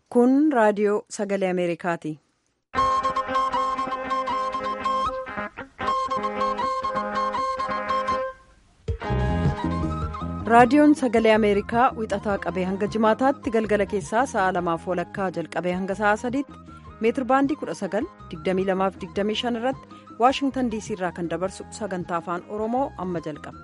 Kun raadiyoo sagalee Ameerikaati. Raadiyoon sagalee Ameerikaa wixataa qabee hanga jimaataatti galgala keessaa sa'a lamaaf walakkaa jalqabee hanga sa'a sadiitti meetirbaandii 19,2225 irratti Waashingtan DC irraa kan dabarsu sagantaa afaan Oromoo amma jalqaba.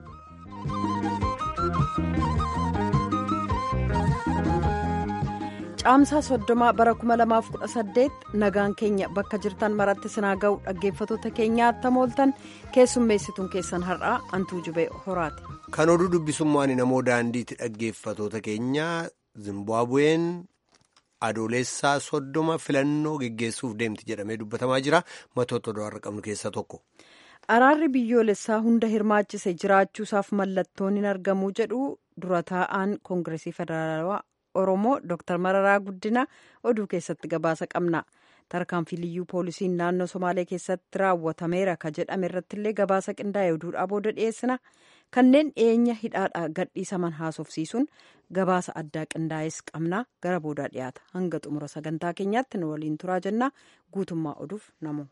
Caamsaa soddomaa bara 2018 nagaan keenya bakka jirtan maratti sinaa ga'u dhaggeeffatoota keenyaa attamooltan keessummeessituun keessan har'aa antuu jubee horaati. Kan oduu dubbisummaan namoo daandiitti dhaggeeffatoota keenyaa Zimbaabuween adoolessaa soddoma filannoo geggeessuuf deemti jedhamee dubbatamaa jira. Matoota oduu har'a qabnu keessaa tokko. Araarri biyyoolessaa hunda hirmaachise jiraachuusaaf mallattoon hin argamu jedhu dura taa'aan koongireesii federaalawaa Oromoo Dr. Mararaa Guddina oduu keessatti gabaasa qabna. Tarkaanfii liyyuu poolisiin naannoo Somaalee keessatti raawwatameera ka jedhame irrattillee gabaasa qindaa'e oduudhaa booda dhiyeessina. Kanneen dhiyeenya hidhaadhaa gadhiisaman haasofsiisuun gabaasa addaa qindaa'es qabna gara boodaa dhiyaata. Hanga xumura sagantaa keenyaatti nu waliin turaa jenna. Guutummaa oduuf namu.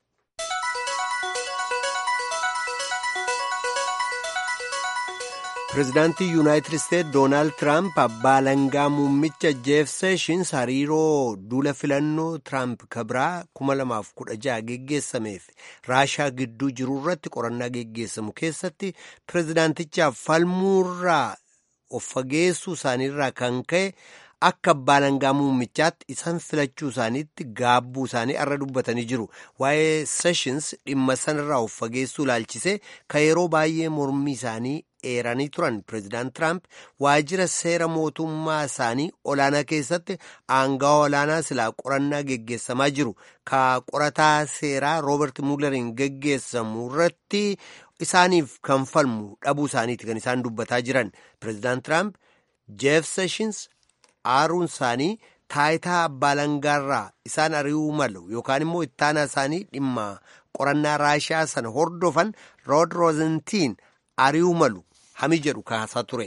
Pireezidaantii Yuunaayitid Isteetsi Doonaald Tiraamp abbaa langaa muummicha Jeef Seeshins hariiroo duula filannoo Tiraamp kabraa 2016 geggeessameef raashaa gidduu jiru irratti qorannaa geggeessamu keessatti pireezidaantichaaf falmuurraa of fageessuu isaaniirraa kan ka'e akka abbaa langaa muummichaatti isaan filachuu isaaniitti gaabbuu isaanii irra dubbatanii jiru. Waa'ee Seeshins dhimma sanarraa of fageessuu ilaalchisee kan yeroo baay'ee mormii isaanii eeranii turan pireezidaant Tiraamp waajjira seera mootummaa isaanii olaanaa keessatti aangawa olaanaa silaa qorannaa geggeessamaa jiru ka qorataa seeraa roobert muuleriin geggeessamu irratti isaaniif kan falmu dhabuu isaaniiti kan isaan dubbataa jiran pireezidaant Tiraamp jeef seeshins aaruun isaanii taayitaa abbaa langaarraa isaan ari'uu malu yookaan immoo ittaanaa isaanii dhimma qorannaa raashaa sana hordofan rood roozentiin ari'uu malu. Hami jedhu kaasaa ture.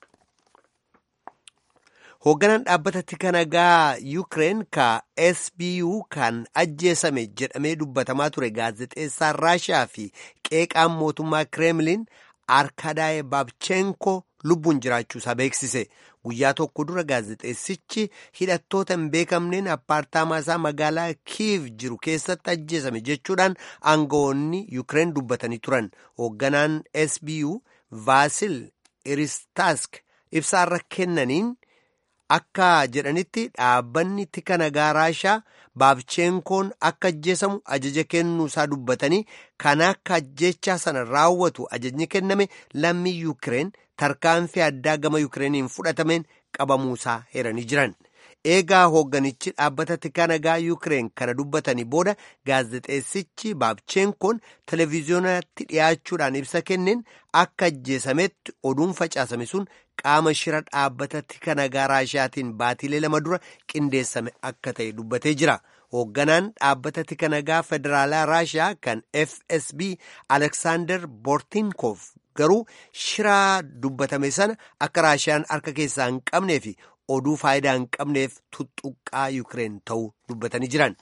Hoogganaan dhaabbata tika nagaa Yuukireen ka SBU kan ajjeesame jedhamee dubbatamaa ture gaazexeessaan Raashaa fi qeeqaan mootummaa Kireemliin Arkadaayee Baabchenko lubbuun jiraachuusaa beeksise. Guyyaa tokko dura gaazexeessichi hidhattoota hin beekamneen appaartaamaa isaa magaalaa Kiiv jiru keessatti ajjeesame jechuudhaan aangawoonni Yuukireen dubbatanii turan. Hoogganaan SBU Vaasil Iristaask ibsaarra kennaniin akka jedhanitti dhaabbanni tika nagaa raashaa baabcheenkoon akka ajjeesamu ajaja kennuu isaa dubbatanii kan akka ajjechaa sana raawwatu ajajni kenname lammii yuukireen tarkaanfii addaa gama yuukireeniin fudhatameen qabamuusaa heeranii jiran. eegaa hoogganichi dhaabbata tika nagaa yuukireen kana dubbatanii booda gaazexeessichi baabcheenkoon televiziyoonatti dhiyaachuudhaan ibsa kenneen akka ajjeesametti oduun facaasame sun qaama shira dhaabbata tika nagaa raashiyaatiin baatiilee lama dura qindeessame akka ta'e dubbatee jira. hoogganaan dhaabbata tika nagaa federaalaa raashiyaa kan fsb aleksaandar boortinkoof garuu shiraa dubbatame sana akka raashiyaan harka keessaa hin qabnee fi oduu faayidaa hin qabneef tuttuqqaa yuukireen ta'uu dubbatanii jiran.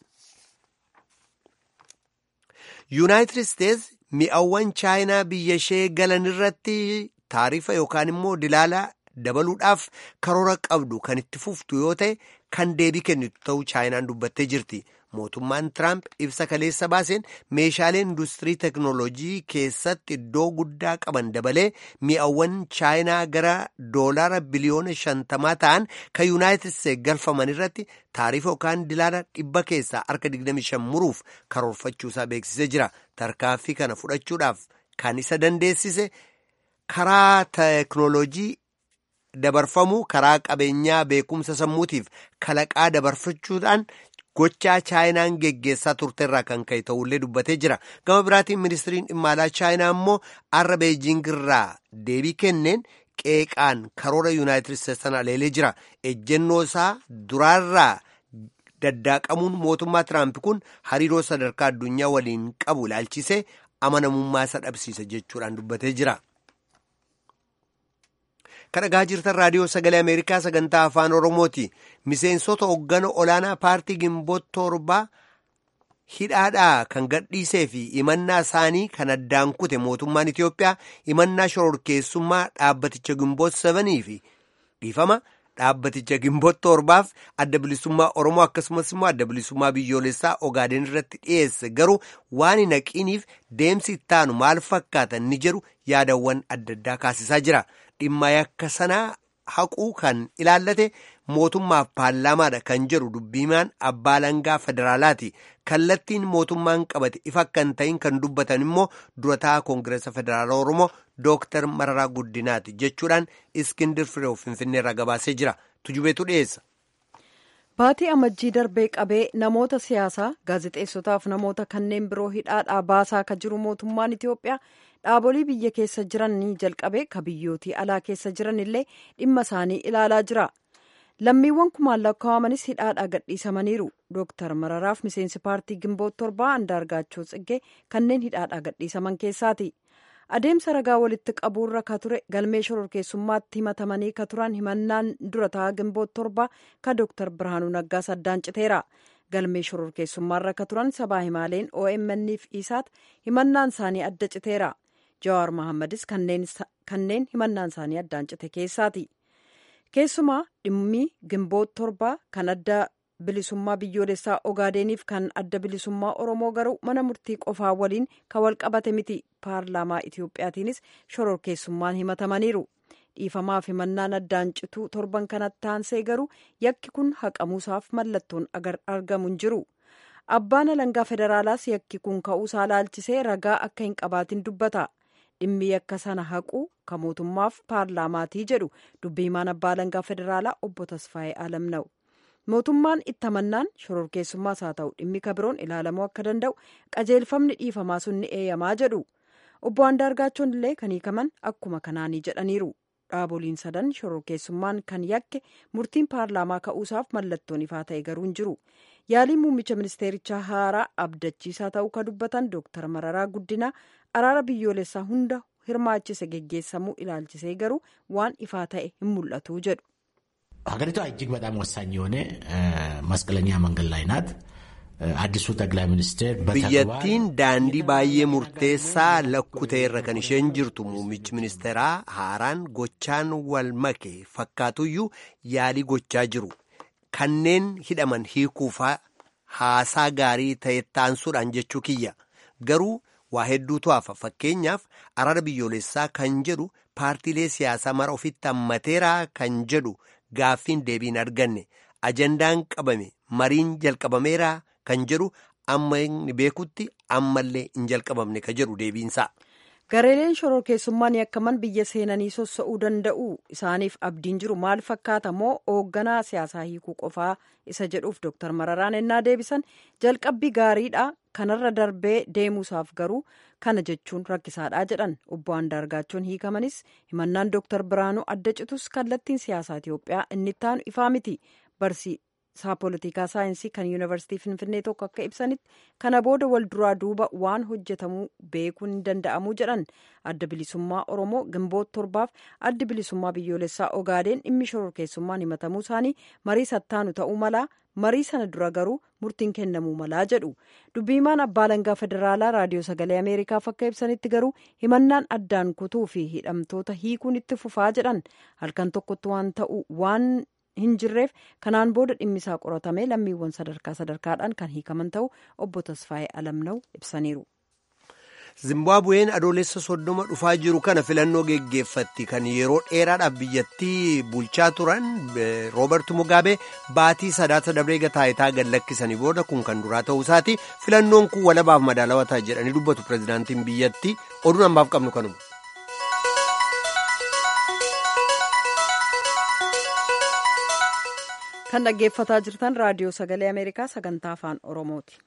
yuunaayitid isteetsi mi'awwan chaayinaa biyya ishee galan irratti taarifa yookaan immoo dilaala dabaluudhaaf karoora qabdu kan itti fuftu yoo ta'e kan deebii kennitu ta'uu chaayinaan dubbattee jirti. mootummaan tiraamp ibsa kaleessa baaseen meeshaalee industirii teknoolojii keessatti iddoo guddaa qaban dabalee mi'awwan chaayinaa gara doolaara biliyoona shantamaa ta'an kan yuunaayitid isteetsi galfaman irratti taarifa yookaan dilaala dhibba keessaa harka 25 muruuf karoorfachuusaa beeksisee jira tarkaanfii kana fudhachuudhaaf kan isa dandeessise karaa teknoolojii dabarfamuu karaa qabeenyaa beekumsa sammuutiif kalaqaa dabarfachuudhaan. gochaa chaayinaan geggeessaa turteerraa kan ka'e ta'ullee dubbatee jira gama biraatiin ministiriin dhimma alaa chaayinaa immoo arra beejingirraa deebii kenneen qeeqaan karoora yuunaayitid isteetsi sana aleelee jira ejjennoo isaa duraarraa daddaaqamuun mootummaa tiraamp kun hariiroo sadarkaa addunyaa waliin qabu ilaalchisee amanamummaa isa dhabsiisa jechuudhaan dubbatee jira. kan dhagaa jirtan raadiyoo sagalee ameerikaa sagantaa afaan oromooti miseensota hoggana olaanaa paartii gimboota torbaa hidhaadhaa kan gadhiisee fi imannaa isaanii kan addaan kute mootummaan itiyoophiyaa imannaa shororkeessummaa dhaabbaticha gimboota sabanii fi dhiifama dhaabbaticha gimboota torbaaf adda bilisummaa oromoo akkasumas immoo adda bilisummaa biyyoolessaa ogaadeen irratti dhiyeesse garuu waan hin haqiiniif deemsi ittaanu maal fakkaatan ni jedhu yaadawwan adda addaa kaasisaa jira dhimma yakka sanaa haquu kan ilaallate mootummaaf paarlaamaadha kan jedhu dubbiimaan abbaa langaa federaalaati kallattiin mootummaan qabate ifa akka hin ta'in kan dubbatan immoo durataa koongireesa federaala oromoo dooktar mararaa guddinaati jechuudhaan iskindir fireew finfinneerraa gabaasee jira tujubeetu dhiyeessa. Baatii amajjii darbee qabee namoota siyaasaa gaazexeessotaaf namoota kanneen biroo hidhaadhaa baasaa akka jiru mootummaan Itiyoophiyaa dhaabolee biyya keessa jiran ni jalqabee ka biyyootii alaa keessa jiran illee dhimma isaanii ilaalaa jira. Lammiiwwan kumaan lakkaawamanis hidhaadhaa gadhiisamaniiru. Dooktar Mararaaf miseensi paartii Gimboota torbaa Andaargaachoo Tsiggee kanneen hidhaadhaa gadhiisaman keessaati. Adeemsa ragaa walitti qabuurra ka ture galmee shororkeessummaatti himatamanii ka turan himannaan durataa Gimboota torbaa ka Dooktar Birhaanuu Naggaas addaan citeera. Galmee shororkeessummaarra ka turan sabaa himaaleen OMN fi isaat himannaan isaanii adda citeera. Jawaar Mohammadis kanneen himannaan isaanii addaan cite keessaati. Keessumaa dhimmi Gimboota torbaa kan adda bilisummaa biyyoolessaa Ogaadeeniif kan adda bilisummaa Oromoo garuu mana murtii qofaa waliin kan wal qabate miti. Paarlaamaa Itiyoophiyaatiinis shororkeessummaan himatamaniiru. Dhiifamaaf himannaan addaan cituu torban kanatti taansee garuu yakki kun haqamuusaaf mallattoon argamu hin jiru. Abbaan alangaa federaalaas yakki kun ka'uusaa laalchisee ragaa akka hin qabaatin dubbata. dhimmi yakka sana haquu kan mootummaaf paarlaamaatii jedhu dubbiimaan abbaa alangaa federaalaa obbo Tasfaayee Alamna'u. Mootummaan itti amannaan shororkeessummaas haa ta'u dhimmi kabiroon ilaalamuu akka danda'u qajeelfamni dhiifamaa sun ni eeyyamaa jedhu. Obbo Andaargaachoon illee kan hiikaman akkuma kanaanii jedhaniiru. Dhaaboliin sadan shororkeessummaan kan yakke murtiin paarlaamaa ka'uusaaf mallattoon ifaa ta'e garuu hin jiru. Yaaliin muummicha ministeerichaa haaraa abdachiisaa ta'uu kan dubbatan Dooktar Mararaa Guddinaa araara biyyoolessaa hunda hirmaachise geggeessamuu ilaalchisee garuu waan ifaa ta'e hin mul'atu jedhu. ሀገሪቷ እጅግ በጣም ወሳኝ የሆነ መስቀለኛ መንገድ ላይ ናት። አዲሱ ጠቅላይ ሚኒስትር biyyattiin daandii baay'ee murteessaa lakkutee irra kan isheen jirtu muummichi ministeeraa haaraan gochaan wal make fakkaatuyyuu yaalii gochaa jiru kanneen hidhaman hiikuufaa haasaa gaarii ta'e taansuudhaan jechuu kiyya garuu waa hedduutu hafa fakkeenyaaf araara biyyoolessaa kan jedhu paartiilee siyaasaa mara ofitti hammateeraa kan jedhu gaaffiin deebiin arganne ajandaan qabame mariin jalqabameeraa kan jedhu amma inni beekutti ammallee hin jalqabamne ka jedhu deebiinsaa. Gareeleen shororkeessummaan yakkaman biyya seenanii sossa'uu danda'u isaaniif abdiin jiru maal fakkaata moo hoogganaa siyaasaa hiikuu qofaa isa jedhuuf Dooktar Mararaan ennaa deebisan jalqabbii gaariidha kanarra darbee deemuusaaf garuu kana jechuun rakkisaadha jedhan obbo Andaargaachoon hiikamanis himannaan Dooktar Biraanuu adda citus kallattiin siyaasaa Itoophiyaa inni ittaanu ifaa miti barsiisaa poolitikaa saayinsii kan yuunivarsiitii Finfinnee tokko akka ibsanitti kana booda wal duraa duuba waan hojjetamuu beekuun hin danda'amuu jedhan adda bilisummaa Oromoo Gimboota torbaaf adda bilisummaa biyyoolessaa Ogaadeen dhimmi shororkeessummaan himatamuu isaanii marii sattaanu ta'uu malaa marii sana dura garuu murtiin kennamuu malaa jedhu dubbiimaan abbaa alangaa federaalaa raadiyoo sagalee ameerikaaf akka ibsanitti garuu himannaan addaan kutuu fi hidhamtoota hiikuun itti fufaa jedhan halkan tokkotti waan ta'u waan hin jirreef kanaan booda dhimmisaa qoratamee lammiiwwan sadarkaa sadarkaadhaan kan hiikaman ta'u obbo Tasfaayee Alamna'u ibsaniiru. Zimbaabuween adoolessa soddoma dhufaa jiru kana filannoo geggeeffatti kan yeroo dheeraadhaaf biyyattii bulchaa turan Roobert Mugaabee baatii sadaasa dabree taayitaa gad lakkisanii booda kun kan duraa ta'uu isaati filannoon kun walabaaf madaalawaa ta'a jedhanii dubbatu pirezidaantiin biyyattii oduun ammaaf qabnu kanuma. kan dhaggeeffataa jirtan raadiyoo sagalee ameerikaa sagantaa afaan oromooti.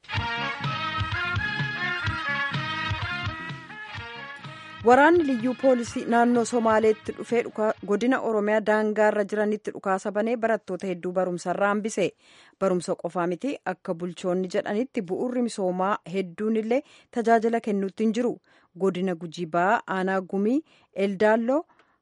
waraanni liyyuu poolisii naannoo somaaleetti dhufee godina oromiyaa daangaarra jiranitti dhukaasa banee barattoota hedduu barumsarraa hambise barumsa qofaa miti akka bulchoonni jedhanitti bu'urri misoomaa hedduun illee tajaajila kennuutti hin jiru godina gujii ba'aa aanaa gumii eldaalloo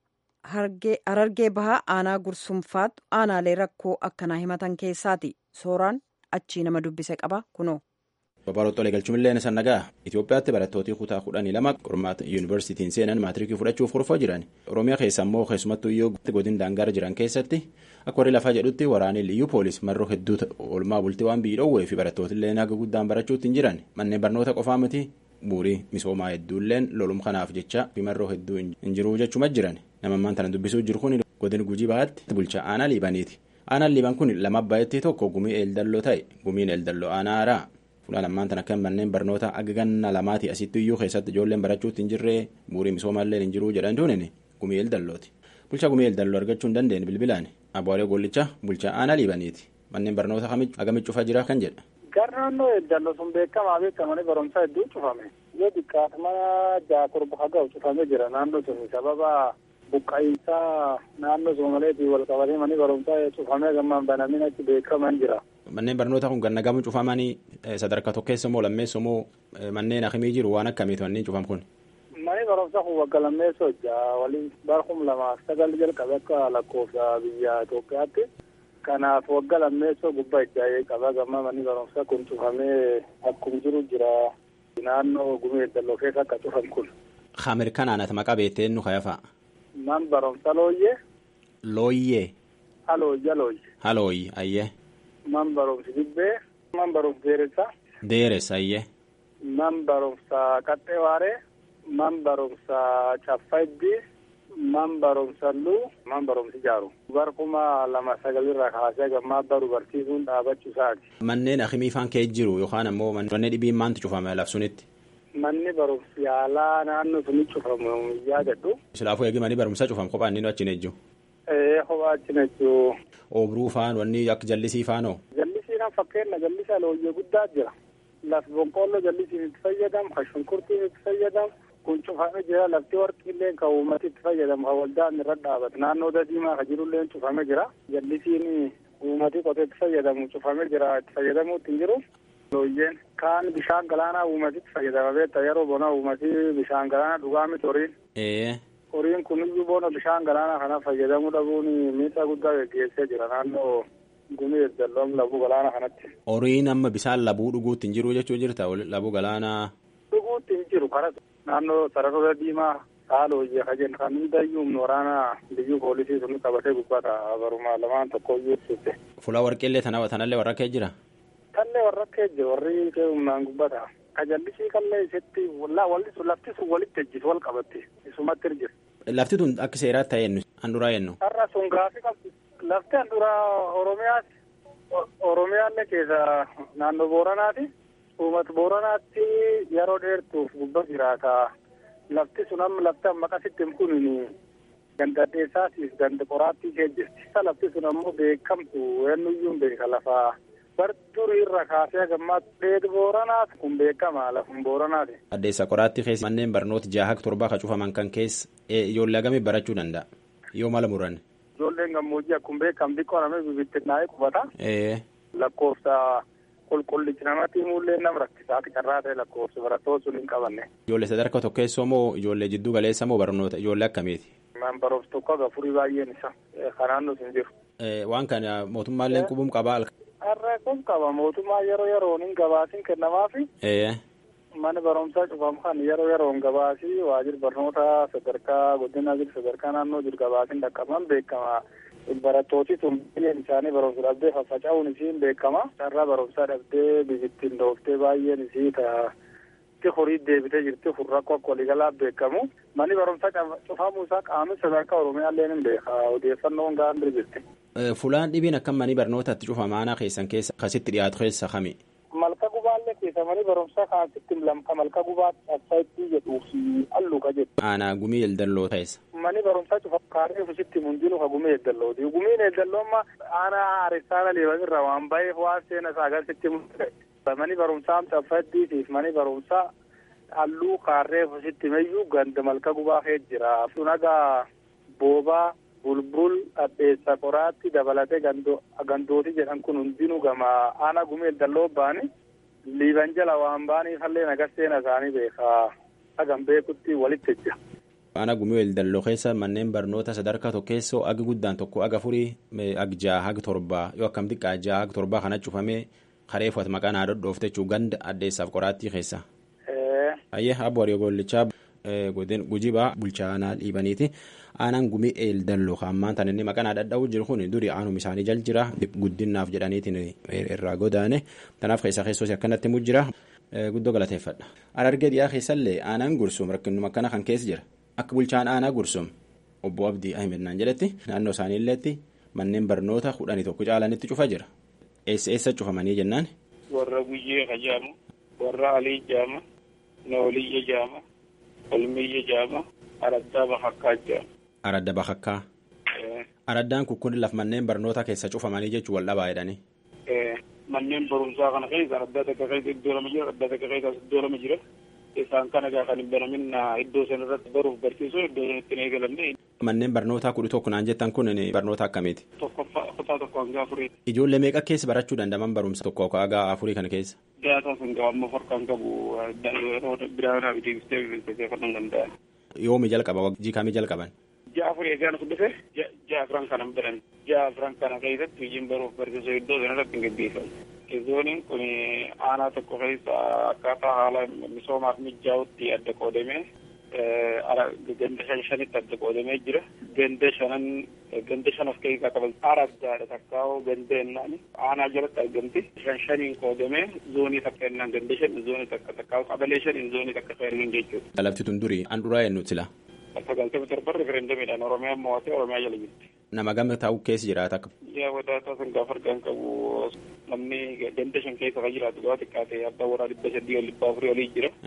harargee bahaa aanaa gursumfaatu aanaalee rakkoo akkanaa himatan keessaati sooraan achii nama dubbise qaba kunoo. Babal'oottolee galchumillee sannagaa Itoophiyaatti barattooti kutaa kudhanii lama qormaata yuunivarsiitiin seenan maatiriikii fudhachuuf kurfoo jiran Oromiyaa keessa immoo keessumattuu iyyuu godin daangaara jiran keessatti akka warri lafaa jedhutti waraanni liyyuu poolis marroo hedduu oolmaa bultii waan biyyi dhoowwee fi barattoottillee naga guddaan barachuutti hin jiran manneen barnoota qofaa miti bu'uurii misoomaa hedduulleen lolum kanaaf jecha fi marroo hedduu hin jiruu jechuma jiran namammaan tana dubbisuu jiru kun godin gujii bahaatti bulchaa aanaa liibaniiti aanaan liiban kun lama abbaayettii tokko gumii eeldalloo ta'e gumiin eeldalloo aanaa haaraa fuula lamaan tan akka manneen barnoota aga ganna lamaati asitti iyyuu keessatti ijoolleen barachuutti hin jirree bu'uurii misoomaallee hin jiruu jedhan duunini gumii eeldallooti bulchaa gumii eeldalloo argachuu hin dandeenye bilbilaan abuwaalee gollichaa bulchaa aanaa liibaniiti manneen barnoota agamitti cufaa jira kan jedha. Gara naannoo eeddalloo sun beekamaa beekamanii barumsaa hedduu cufame. Yoo xiqqaate mana jaakorba haga'u cufamee jira naannoo sun sababa buqqa'iinsaa naannoo soomaleetiin wal qabatee manni barumsaa cufamee gammaan banameen achi beekaman jira. Manneen barnoota kun gannagamu cufamanii sadarkaa tokkeessa moo lammeessa moo manneen akkamii jiru waan akkamiitu manneen cufam kun. Manni barumsaa kun wagga lammeessa hojjaa waliin bara kuma lamaaf sagal jalqabe akka lakkoofsa biyya Itoophiyaatti. Kanaaf wagga lammeessoo gubbaa ijaa'ee qaba gamma manni barumsaa kun cufamee akkuma jiru jira naannoo gumee eeddalloo keessa akka cufan kun. Ameerikanaanat maqaa beektee nu kayafa. Man barumsa looyyee. Looyyee. Halooyya looyye. Halooyye ayyee. Man barumsi dibbee. Man barumsi deeressa. Deeressa ayyee. Man barumsa qaxxee waaree. Man barumsa caffayddi. Man barumsa luu. Man barumsi jaaru. Bar kuma lama sagalirraa kaasee gammaa baru barsiisuun dhaabachuu isaati. Manneen akimii faan kee jiru yookaan ammoo manneen dhibiin maantu cufame labsunitti. Manni barumsi yaalaa naannoo suni cufamu yaadadhu. Silaafuu eegi manni barumsaa cufam kophaan inni achi nejju. Ee kophaa achi nejju. Oobruu faan wanni akka jallisii faanoo. Jallisii kan fakkeenya jallisaa looyyee guddaa jira. Lafi boqqoolloo jallisiin itti fayyadamu, kan shunkurtiin itti fayyadamu, kun cufamee jira. Lafti warqiillee kan uummati itti fayyadamu, kan waldaan irra dhaabatu. Naannoo dadiimaa kan jirullee cufamee jira. Jallisiin uummati qotee itti fayyadamu cufamee jira. Itti fayyadamuutti hin jiru. Looyyeen kaan bishaan galaanaa uumatitti fayyadama beektaa yeroo bona uumati bishaan galaanaa dhugaa miti horiin. Horiin kuniyyuu bona bishaan galaanaa kana fayyadamuu dhabuun miidhaa guddaa geggeessee jira naannoo gumii eeddalloon labuu galaanaa kanatti. Horiin amma bishaan labuu dhuguutti hin jiru jechuu jirta labuu galaanaa. Dhuguutti hin jiru karaa naannoo sararoota diimaa haala hojii akka jennu kan hundayyuu humna waraanaa biyyuu poolisii sun qabatee gubbata baruma lamaan tokko iyyuu ibsite. Fuula warqeellee tanallee warra kee jira. Kallee warra kee jiru warri kee humnaan gubbata. Kajallisii kallee isitti walli sun lafti sun walitti ejjitu wal qabatti isumatti jira. Lafti tun akka seeraatti ta'e ennu handuraa ennu. Har'a sun gaafii qabdi. Lafti handuraa Oromiyaati. Oromiyaallee keessa naannoo Booranaati. Uummata Booranaatti yeroo dheertuuf gubba jiraata. Lafti sun amma lafti amma qasitti kun ganda dheessaatiif ganda qoraattii kee jirti. Lafti sun ammoo beekamtu eenyuyyuu beeka lafaa. Barturii irra kaasee gammaatti dheedu booranaati kun beekama lafun booranaati. Addeessa qoraattii keessa manneen barnoota jaha torbaa ka cufaman kan keessa ijoollee hagamii barachuu danda'a yoo mala muran. Ijoolleen gammoojjii akkuma beekamu xiqqoo namni bibittinnaa'ee qubata. Lakkoofsa qulqullichi namatti himullee nama rakkisaa akka carraa ta'e lakkoofsa barattoota sun hin qabanne. Ijoollee sadarkaa tokkeessoo moo ijoollee jidduu galeessa moo barnoota ijoollee akkamiiti? Man barumsa tokko aga furii baay'een isa kanaan nuti hin jiru. Waan kana mootummaallee qubum qabaa. Har'a kun qaba mootummaa yeroo yeroon hin gabaasin kennamaafi. Mana barumsaa cufamu kan yeroo yeroon gabaasii waajjira barnoota sadarkaa guddina jiru sadarkaa naannoo jiru gabaasin dhaqqaban beekama. Barattooti sun baay'een isaanii barumsa dhabdee faffaca'uun isiin beekama. Carraa barumsaa dhabdee biyittiin dhooftee baay'een isii ta'a horii deebitee jirti kun rakkoo akka waliigalaa beekamu. Manni barumsaa cufamuu isaa qaamni sadarkaa Oromiyaallee ni beeka. Odeeffannoon gahaan jirti. Fulaan dhibiin akka manni barnootaatti cufamaanaa keessan keessa akkasitti dhiyaatu keessa kami. Malka gubaallee keessa manni barumsaa kaasitti lamka malka gubaatti asfaayitii jedhuu fi alluuqa jedhu. Aanaa gumii eldalloo ta'essa. Manni barumsaa cufa kaaree ofiisitti hundinuu ka gumii eldallooti. Gumiin eldalloo amma aanaa haaressaa leebanirra waan baay'eef waan seena isaa agarsiisti mul'ate. Manni barumsaa asfaayiitiif manni barumsaa halluu kaaree ofiisitti meyyuu ganda malka gubaa kee jira. Sunagaa boobaa. bulbul addeessa qoraatti dabalatee gandooti jedhan kun hundinuu gama aanaa gumee dalloo baani liiban jala waan baaniif hallee nagas seena isaanii beekaa hagam beekutti walitti ejja. Aanaa gumii dalloo keessa manneen barnoota sadarkaa tokkeessoo agi guddaan tokko aga furii ag jaha hag torbaa yoo akkam xiqqaa jaha hag torbaa kana cufamee karee fuat maqaan haa dhodhoofte jechuu ganda addeessaaf qoraattii keessa. Ayyee abbo Hariyoo Gollichaa gujibaa bulchaa aanaa dhiibaniiti. Aanaan gumii eeldalloo hammaan tan inni maqaan dhadha'uu jiru kun duri aanum isaanii jal jira guddinaaf jedhaniitiin irraa godaane kanaaf keessa keessoos akkanatti mu jira guddoo galateeffadha. Harargee dhiyaa keessallee aanaan gursum rakkinuma akkana kan keessa jira akka bulchaan aanaa gursum obbo Abdii Ahmed naan jedhetti naannoo isaaniilleetti manneen barnoota kudhanii tokko caalanitti cufa jira. Eessa eessa cufamanii jennaan? Warra guyyee kajaamu, warra alii jaama, nooliyya jaama, olmiyya jaama, araddaa bakakkaa jaama. Aradda bakakkaa. Araddaan kun kun laf manneen barnoota keessa cufamanii jechuun wal dhabaa jedhanii. Manneen barumsaa kana keessa araddaa takka keessa iddoo lama jira, araddaa takka keessa iddoo lama jira. Isaan kana gaafa hin banamin iddoo sana irratti baruuf barsiisuu iddoo sanatti hin eegalamne. Manneen barnootaa kudha tokko naan jettan kun barnoota akkamiiti? Tokkoffaa kutaa tokko hanga afurii. Ijoollee meeqa keessa barachuu dandaman barumsa tokko hanga afurii kana keessa? Daataa sun gaba amma farkaan qabu yeroo biraanaa fi deebistee bilbilisee kan danda'an. Yoomi jalqaba wajjii kamii jalqaban? Ja'a afurii eegaan dhufe ja'a afran kana biran ja'a afran kana keessatti hojiin baruuf barsiisuu iddoo sana irratti hin gaggeeffamu. Zooniin kun aanaa tokko keessa akkaataa haala misoomaaf mijaa'utti adda qoodamee ganda shan shanitti adda qoodamee jira. Ganda shanan ganda shan of keessaa qaban araddaadha takkaa'oo ganda ennaan aanaa jalatti argamti. Shan shaniin qoodamee zoonii takka ennaan ganda shan zoonii takka takkaa'oo qabalee shaniin zoonii takka fayyadaman jechuudha. Lafti tun durii an duraa eenyu sila? Sagaltamii torba referendamiidhaan Oromiyaan mo'atee Oromiyaa jala jirti. Nama gama taa'u keessa jiraata akka. Yaa wadaataa sun gaafa argaan qabu namni ganda shan keessa kan jiraatu gaafa xiqqaate abbaa warraa dhibba sadii ol dhibba afurii olii jira.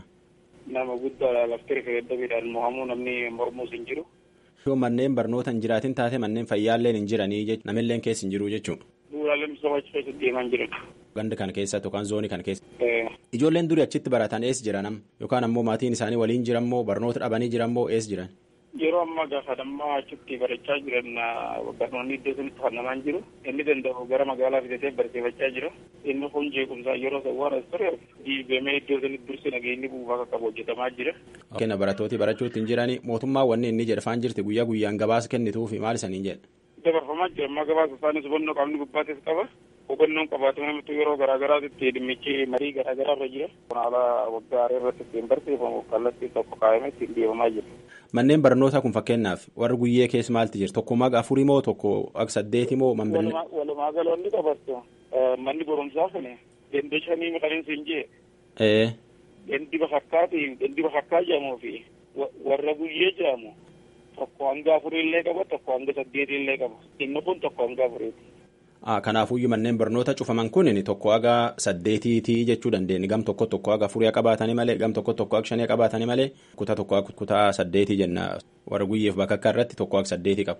Nama guddaadha laftee referendamiidhaan mo'amuu namni mormuus hin jiru. Yoo manneen barnoota hin jiraatin taate manneen fayyaalleen hin jiranii jechuudha. Namilleen keessa hin jiru jechuudha. Bu'uuraalee misoomaa achi keessa deemaa jiran. Ganda kana keessa yookaan zoonii kana keessa. Ijoolleen durii achitti baratan eessa jiran yookaan ammoo maatiin isaanii waliin jiran moo barnoota dhabanii jiran moo eessa jiran? Yeroo ammaa gaafa dammaa achitti barachaa jiran barnoonni iddoo sanitti fannamaan jiru. Inni danda'u gara magaalaa fidatee barsiifachaa jira. Inni kun jeequmsaa yeroo sawwaara ture diigamee iddoo sanitti dursi nageenyi buufaa akka qabu hojjetamaa jira. Kenna barattooti barachuutti hin jirani mootummaa wanni inni jedhafaan jirti guyyaa guyyaan gabaasa kennituufi maal isaniin jedha? Dabarfamaa jira ammaa gabaasa isaanis hubannoo qaamni gubbaatis qaba. hubannoon qabaatama namatti yeroo garaagaraatti dhimmichi marii garaagaraa irra jira. Kun haala waggaa irratti ittiin barsiifamu kallattii tokko kaa'amee ittiin deemamaa jira. Manneen barnootaa kun fakkeenyaaf warri guyyee keessa maalti jira tokko maga afurii moo tokko akka saddeeti moo manbilne. Walumaa galoonni qabattu manni barumsaa kun gandi shanii maqaleen siin jee. Gandi bafakkaati gandi bafakkaa jedhamuu fi warra guyyee jedhamu tokko hanga afurii illee qaba tokko hanga saddeetii illee qaba inni kun tokko hanga afuriiti. Kanaafuyyuu manneen barnoota cufaman kun tokko haga saddeetiitii jechuu dandeenya gam tokko tokko haga afurii qabaatanii malee gam tokko tokko haga shanii qabaatanii malee kutaa tokko haga kutaa saddeetii jenna warra guyyeef bakka akka irratti tokko haga saddeetii qaba.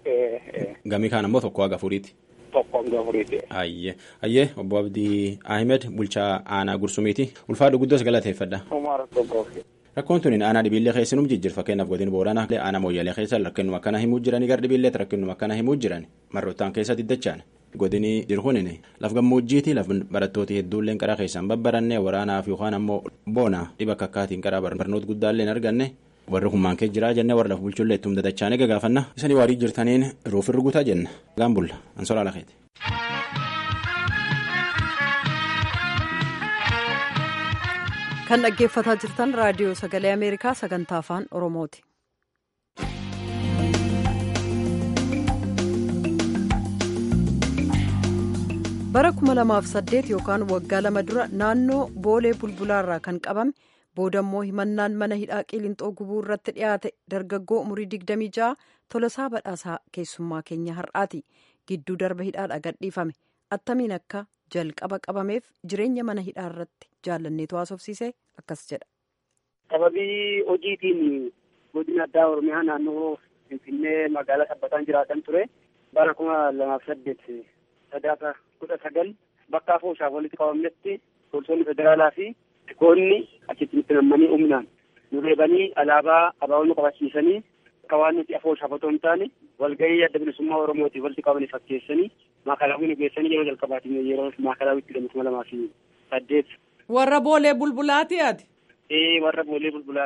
Gamii kaan ammoo tokko haga afuriiti. Tokko haga afuriiti. Ayyee ayyee obbo Abdii Ahmed bulchaa aanaa Gursumiiti ulfaadhu guddoos galateeffadha. Rakkoon tuni aanaa dhibiillee keessinum jijjiir fakkeenyaaf godina booranaa aanaa mooyyalee keessa rakkinuma akkana himuu jiranii gara dhibiilleetti rakkinuma akkana himuu jiran marrottaan keessa diddachaan godini jirkunin laf gammoojjiiti laf barattooti hedduulleen qaraa keessaan babbaranne waraanaaf yookaan ammoo boona dhiba kakkaatiin qaraa barnoota guddaallee hin arganne warri hummaan kee jiraa jenne warra laf bulchullee ittum dadachaan eega gaafanna isanii waarii jirtaniin ruuf irgutaa jenna gaambulla ansoraa lakeeti. kan dhaggeeffataa jirtan raadiyoo sagalee ameerikaa sagantaa afaan oromooti. bara 2008 yookaan waggaa lama dura naannoo boolee bulbulaarraa kan qabame boodammoo himannaan mana hidhaa qilinxoo gubuu irratti dhiyaate dargaggoo umurii 26 tolosaa badhaasaa keessummaa keenya har'aati gidduu darba hidhaadha gadhiifame attamiin akka jalqaba qabameef jireenya mana hidhaa irratti jaalanneetu haasofsiise akkas jedha. sababii hojiitiin godina addaa oromiyaa naannoo finfinnee magaalaa sabbataan jiraatan ture bara kuma lamaaf saddeet sadaasa kudha sagal bakka afooshaaf walitti qabamnetti poolisoonni federaalaa fi tikoonni achitti nutti nammanii humnaan nu reebanii alaabaa abaaboo qabachiisanii akka waan nuti afooshaaf otoo hin taane walgahii adda bilisummaa oromootiif walitti qabanii fakkeessanii maakalaawii nu geessanii yeroo jalqabaatiin yeroo maakalaawwitti hidhamu kuma lamaa fi saddeet. Warra boolee bulbulaati ati? Ee warra boolee bulbulaati.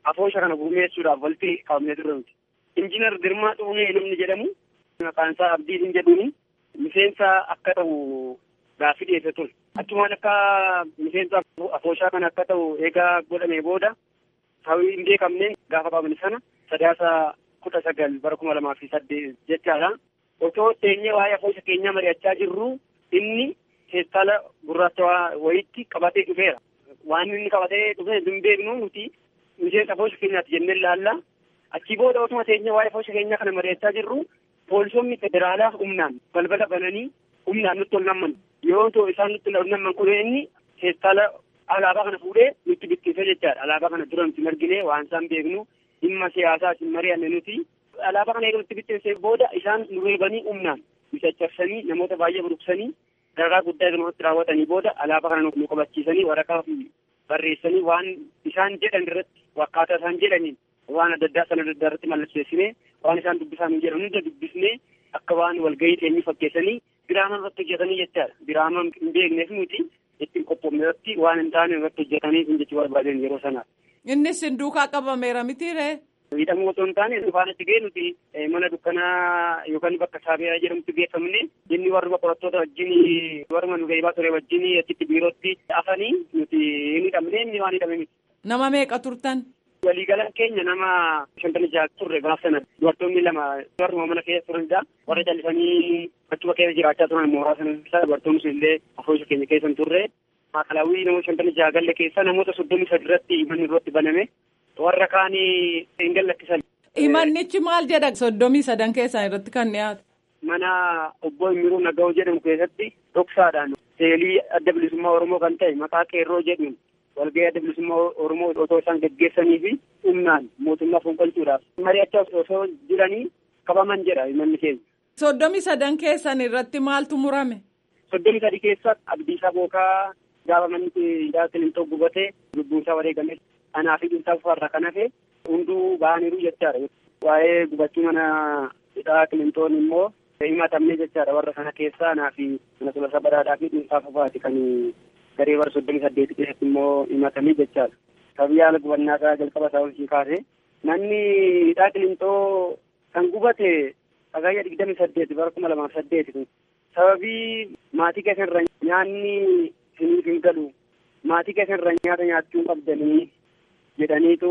afoosha kana gurmeessuudhaaf walitti qabamne turre nuti. Injiinar Girmaa Xuunee namni jedhamu maqaan isaa Abdiin jedhuuni miseensa akka ta'u gaaffii dhiyeesse ture. Achumaan akka miseensa afooshaa kana akka ta'u eegaa godhame booda hawwii hin beekamneen gaafa qabne sana sadaasa kudha sagal bara kuma lamaa fi saddeet jechaadha. Otoo teenyee waa'ee afoosha keenyaa mari'achaa jirru inni keessaala gurraacha wayiitti qabatee dhufeera. Waan inni qabatee dhufe hin beeknu nuti miseensa afoosha keenyaati jennee ilaalla. Achii booda otuma teenyee waa'ee afoosha keenyaa kana mari'achaa jirru poolisonni federaalaa humnaan balbala bananii humnaan nutti ol namman. Yoo ta'u isaan nutti ol namman kun inni keessaala alaabaa kana fuudhee nutti bittinse jechaadha. Alaabaa kana dura nuti marginee waan isaan beeknu dhimma siyaasaa isin mari'anne nuti. Alaabaa kana eega nutti bittinse booda isaan nu reebanii humnaan nu caccabsanii namoota baay'ee buruqsanii dararaa guddaa irratti raawwatanii booda alaabaa kana nu qabachiisanii waraqaa fi barreessanii waan isaan jedhan irratti akkaataa isaan jedhaniin waan adda addaa sana adda addaa irratti mallatteessinee waan isaan dubbisan jedhan hunda dubbisnee akka waan walgahii teenyee fakkeessanii biraama irratti hojjetanii jechaadha. Biraama hin beekneef nuti ittiin qophoofne irratti waan hin taane irratti hojjetanii kun jechuu barbaadan yeroo sanaa. Innis hin duukaa qabameera mitiiree. Miidhamuu otoo hin taane dhufaan itti ga'e nuti mana dukkanaa yookaan bakka saabiyaa jedhamutti geeffamne inni warruma qorattoota wajjin warruma nu geejibaa ture wajjin achitti biirootti afanii nuti hin hidhamne inni waan hidhame miti. Nama meeqa turtan? Waliigalaan keenya nama shantamii jaha turre gaaf sana dubartoonni lama warruma mana keessa turanidha. Warra callisanii achuma keessa jiraachaa turan mooraa sana keessa dubartoonni sun illee afoosha keenya keessa hin turre. Maakalaawwii namoota shantamii jaha galle keessa namoota soddomii sadi irratti manni irratti baname. warra kaanii hin gallattisan. Himannichi maal jedha soddomii sadan keessaa irratti kan dhiyaate. Mana obbo Imiruu Naga'oo jedhamu keessatti dhoksaadhaan seelii adda bilisummaa Oromoo kan ta'e maqaa qeerroo jedhuun walgahii adda bilisummaa Oromoo otoo isaan gaggeessanii fi humnaan mootummaa fonqolchuudhaaf mari'achaa osoo jiranii qabaman jedha himanni keenya. Soddomii sadan keessan irratti maaltu murame? Soddomii sadi keessa Abdiisaa Bookaa gaafa manni Kilintoo gubatee lubbuunsaa wareegame anaa fi dhuunfaa farra kan hafe hunduu ba'aniiru jechaadha. Waa'ee gubachuu mana hidhaa Kilintoon immoo himatamne jechaadha warra kana keessaa anaa fi mana tolasa badhaadhaa fi dhuunfaa fafaati kan garee bara soddomii saddeeti keessatti immoo himatamee jechaadha. Sababii haala gubannaa isaa jalqaba isaa olii kaase manni hidhaa Kilintoo kan gubate sagayya digdami saddeeti bara kuma lamaaf saddeeti kun sababii maatii keessa irra nyaanni isiniif hin galu maatii keessa irra nyaata nyaachuu qabdanii jedhaniitu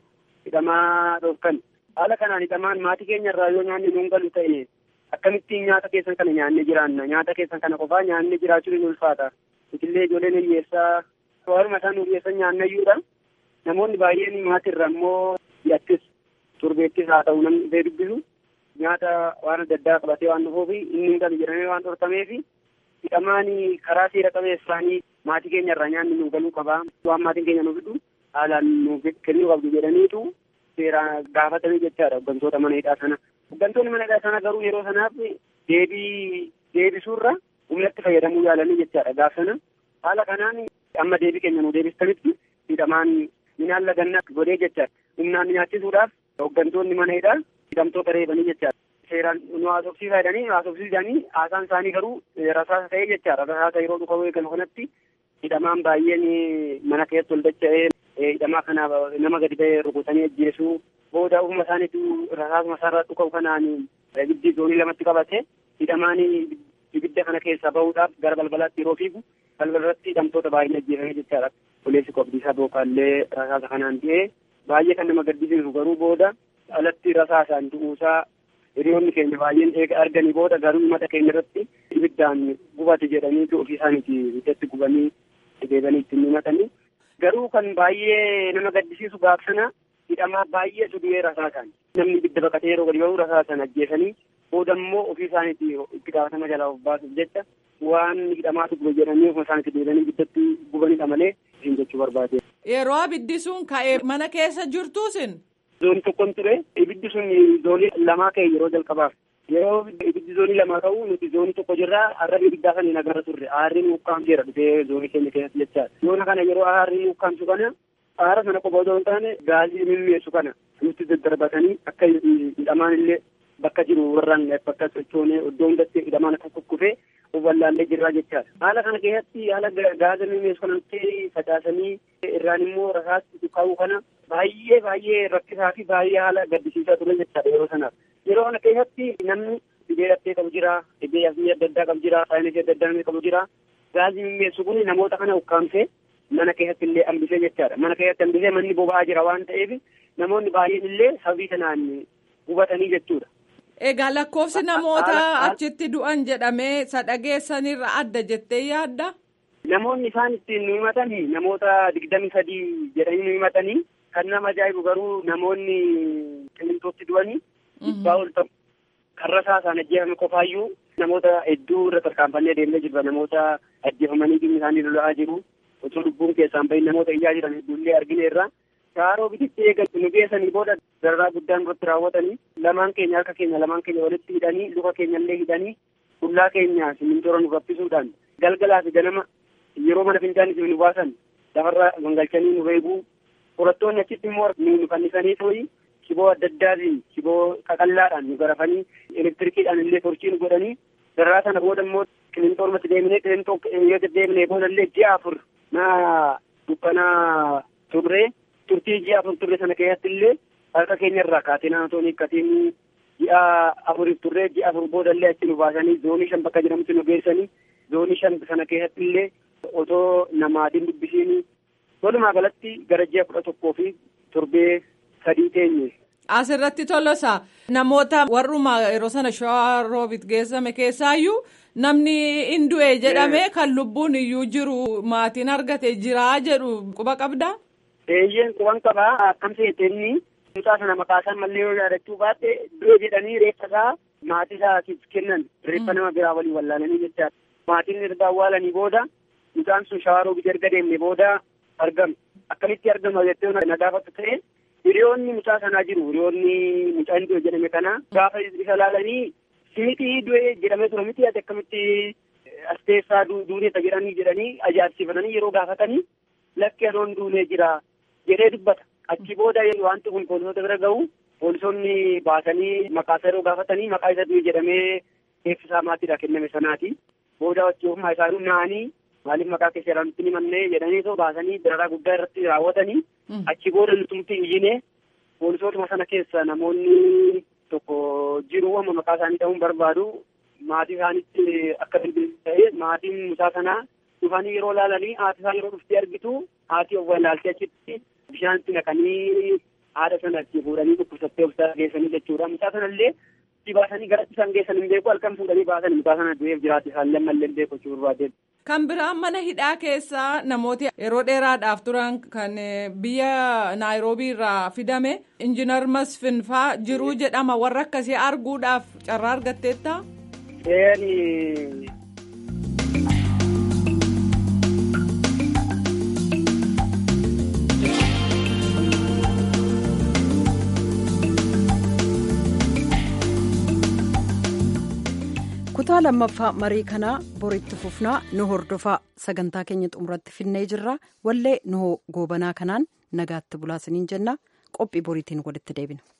hidhamaa dhorkan haala kanaan hidhamaan maatii keenya irraa yoo nyaanni nuun galu ta'e akkamittiin nyaata keessan kana nyaannee jiraanna nyaata keessan kana qofaa nyaannee jiraachuu ni ulfaata itillee ijoolleen hiyyeessaa warruma isaan hiyyeessan nyaannayyuudha namoonni baay'een maatii irra immoo hidhattis turbeettis haa ta'u namni dhufee dubbisu nyaata waan adda addaa qabatee waan dhufuuf inni hin galu jedhamee waan dhorkameef hidhamaan karaa seera qabeessaanii maatii keenya irraa nyaanni nu galuu qabaa waan maatiin keenya nu fidhu haalaan nuuf kennuu qabdu jedhaniitu seeraan gaafatame jechaadha hooggantoota mana hidhaa sana. Hooggantoonni mana hidhaa sana garuu yeroo sanaaf deebii deebisuurra humnatti fayyadamuu yaalanii jechaadha gaaf sana. Haala kanaan amma deebii keenya nu deebistanitti hidhamaan minaan laganna godhee jechaadha. Humnaan nyaachisuudhaaf hooggantoonni mana hidhaa hidhamtoota reebanii jechaadha. Seeraan nu haasofsiisaa jedhanii haasofsiisanii haasaan isaanii garuu rasaasa ta'ee jechaadha. Rasaasa yeroo dhufa eegalu kanatti hidhamaan baay'een mana keessatti ol dacha'ee hidhamaa kana nama gadi ba'ee rukutanii ajjeesuu booda ufuma isaaniitu rasaasuma isaarraa dhuka'u kanaan ibiddi zoonii lamatti qabate hidhamaan ibidda kana keessaa bahuudhaaf gara balbalaatti yeroo fiigu balbalarratti hidhamtoota baay'een ajjeefame jechaadha. Poleessi qobdiisaa bookaallee rasaasa kanaan du'ee baay'ee kan nama gaddisiisu garuu booda alatti rasaasaan du'uusaa hiriyoonni keenya baay'een eega arganii booda garuu mata keenya irratti ibiddaan gubate jedhaniitu ofii isaaniiti ibiddatti gubanii deebanii ittiin himatanii. Garuu kan baay'ee nama gaddisiisu gaaf sana hidhamaa baay'eetu du'ee rasaasaan namni ibidda baqatee yeroo gadi ba'u rasaasaan ajjeesanii booda immoo ofii isaaniiti itti gaafatama jalaa of baasuuf jecha waan hidhamaatu gube jedhanii ofuma isaaniitti deebanii ibiddatti gubanidha malee isin jechuu barbaade. Yeroo abiddi sun ka'ee mana keessa jirtuusin. Zoonii tokkon ture ibiddi sun zoonii lamaa ka'e yeroo jalqabaaf yeroo ibiddi zoonii lamaa ka'u nuti zoonii tokko jirraa arrabni ibiddaa sana hin agarra turre aarriin ukkaamseera dhufee zoonii keenya keessatti jechaadha. Yoona kana yeroo aarriin ukkaamsu kana aara sana qofa otoo hin taane gaazii mimmeessu kana nutti daddarbatanii akka hidhamaan illee bakka jiru warraan bakka sochoonee iddoo hundatti hidhamaan akka kukkufee wallaallee jirraa jechaadha. Haala kana keessatti haala gaaza mimeessu kanatti facaasanii irraan immoo rasaatti kaa'uu kana baay'ee baay'ee rakkisaa fi baay'ee haala gaddisiisaa ture jechaadha yeroo sanaaf. Yeroo kana keessatti namni dhibee dhattee qabu jira, dhibee yasmii adda addaa qabu jira, saayinsii adda addaa qabu jira. Gaazii mimeessu kun namoota kana ukkaamsee mana keessatti illee hambisee jechaadha. Mana keessatti hambisee manni boba'aa jira waan ta'eef namoonni baay'een illee sababii kanaan hubatanii jechuudha. Egaa lakkoofsi namoota achitti du'an jedhamee sadhageessanirra adda jettee yaadda? Namoonni isaan ittiin nu himatanii namoota digdami sadii jedhanii nu himatanii kan nama ajaa'ibu garuu namoonni qilleentotti du'anii dhibbaa ol ta'u karra isaa isaan ajjeefame qofaayyuu namoota hedduu irra tarkaanfannee deemnee jirra namoota ajjeefamanii dhimmi isaanii lola'aa jiru osoo lubbuun keessaan bahin namoota iyyaa jiran hedduullee argineerra. Shaaroo bititti eegan nu geessanii booda dararaa guddaan irratti raawwatanii lamaan keenya harka keenya lamaan keenya walitti hidhanii luka keenya illee hidhanii qullaa keenya simintoora nu raffisuudhaan galgalaa fi ganama yeroo mana fincaanii nu baasan lafarra gangalchanii nu reebuu qorattoonni achitti immoo nu fannisanii tooyi shiboo adda addaatiin shiboo qaqallaadhaan nu garafanii elektirikiidhaan illee torchii nu godhanii dararaa sana booda immoo qilinxoormatti deemnee qilinxoo yoo deddeebinee booda illee ji'a afur na dukkanaa turree turtii ji'a afur turre sana keessatti illee harka keenya irraa kaatee naannoo hiikkatiin ji'a afuriif turree ji'a afur booda illee achi nu baasanii zoonii shan bakka jedhamutti nu geessanii zoonii shan sana keessatti illee otoo namaatiin dubbisiin walumaa galatti gara ji'a kudha tokkoo fi torbee sadii teenye. Asirratti tolosa namoota warruma yeroo sana shawaa roobit geessame keessaayyuu namni hin du'e jedhame kan lubbuun iyyuu jiru maatiin argate jiraa jedhu quba qabdaa. Eeyyeen quban qabaa akkam seeteenni mucaa sana maqaa isaa mallee yoo yaadachuu baatte du'e jedhanii reeffa isaa maatii isaatiif kennan reeffa nama biraa waliin wallaalanii jechaadha. Maatiin erga awwaalanii booda mucaan sun shawaa roobit erga deemne booda argame. Akkamitti argama jettee na gaafatu ta'e hiriyoonni mucaa sanaa jiru hiriyoonni mucaan du'e jedhame kana gaafa isa laalanii simiti du'e jedhamee ture miti ati akkamitti as teessaa duuneeta jedhanii jedhanii ajaa'ibsiifatanii yeroo gaafatanii lakki anoon duunee jira jedhee dubbata achi booda wanti kun poolisoota bira ga'u poolisoonni baasanii maqaa isaa yeroo gaafatanii maqaa isa du'e jedhamee eebbisaa maatiidha kenname sanaati booda wachii ofumaa isaanii naanii maaliif maqaa keessa jedhan nutti himannee jedhanii soo baasanii dararaa guddaa irratti raawwatanii achi booda nutumti iyyine poolisootuma sana keessa namoonni tokko jiru amma maqaa isaanii ta'uun barbaadu maatii isaanitti akka ta'e maatiin mucaa sanaa dhufanii yeroo laalanii haati isaa yeroo dhuftee argitu haati of ilaaltee achitti bishaanitti naqanii haadha sana itti fuudhanii dhukkubsattee of geessanii jechuudha mucaa sanallee itti baasanii gara isaan geessan hin beeku halkan fuudhanii baasan mucaa sana du'eef jiraate isaan lammallee hin beeku jechuu barbaadeen. Kan biraan mana hidhaa keessaa namooti yeroo dheeraadhaaf turan kan biyya naayiroobii irraa fidame injiinar Masfin faa jiruu jedhama warra akkasii arguudhaaf carraa argatteetta. kutaa lammaffaa marii kanaa boritti fufnaa nu hordofaa sagantaa keenya xumuratti finnee jirra wallee nu goobanaa kanaan nagaatti bulaasiniin jenna qophii boriitiin walitti deebina.